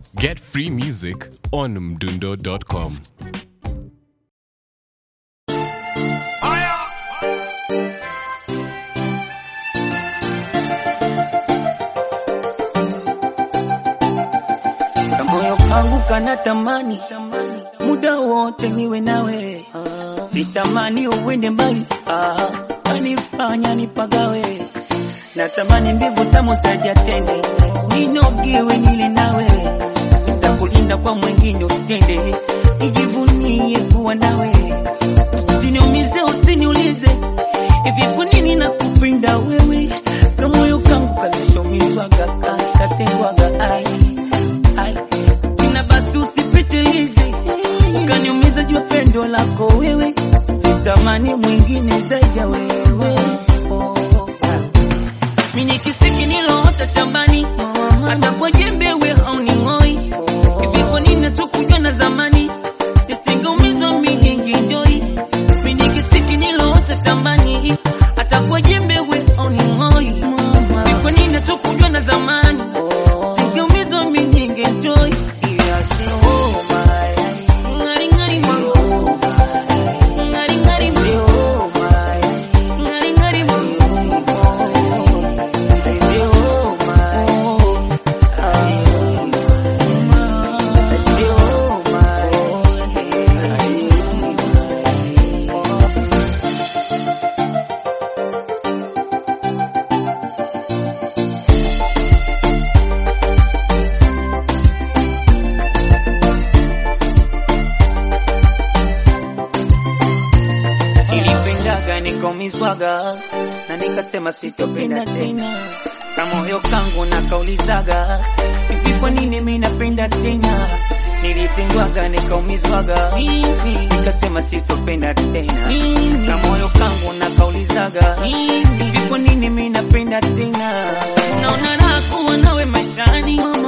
Get free music on mdundo.com. Kamoyo kangu kana tamani muda wote niwe nawe, sitamani uwende mbali, ah, kanifanya nipagawe, natamani mbivu tamu sajatende, ninogiwe nile nawe, nitakulinda kwa mwingine usende, nijivunie kuwa nawe, usiniumize, usiniulize hivi kwa nini nakupenda wewe, kamoyo kangu kalishomizwaga kashatengwaga ai ai Tena basi usipitilize ukaniumiza jua pendo lako wewe, sitamani mwingine zaidi ya wewe. Oh, ah. Mimi nikisiki niloota shambani, hata kwa jembe we hauning'oi. Hivi kwa nini hatukujua na zamani, nisingeumizwa mimi ningenjoi. Mimi nikisiki niloota shambani, hata kwa jembe we hauning'oi. Hivi kwa nini hatukujua na zamani, nisingeumizwa mimi ningenjoi. Ngari ngari mwangu, ngari ngari mwangu, ngari ngari mwangu. Nilipendaga nikaumizwaga na nikasema sitopenda tena, na moyo kangu nakaulizaga hivi, kwa nini mimi napenda tena? Nilipendwaga nikaumizwaga, nikasema sitopenda tena, na moyo kangu nakaulizaga hivi, kwa nini mimi napenda tena? Naona raha kuwa nawe maishani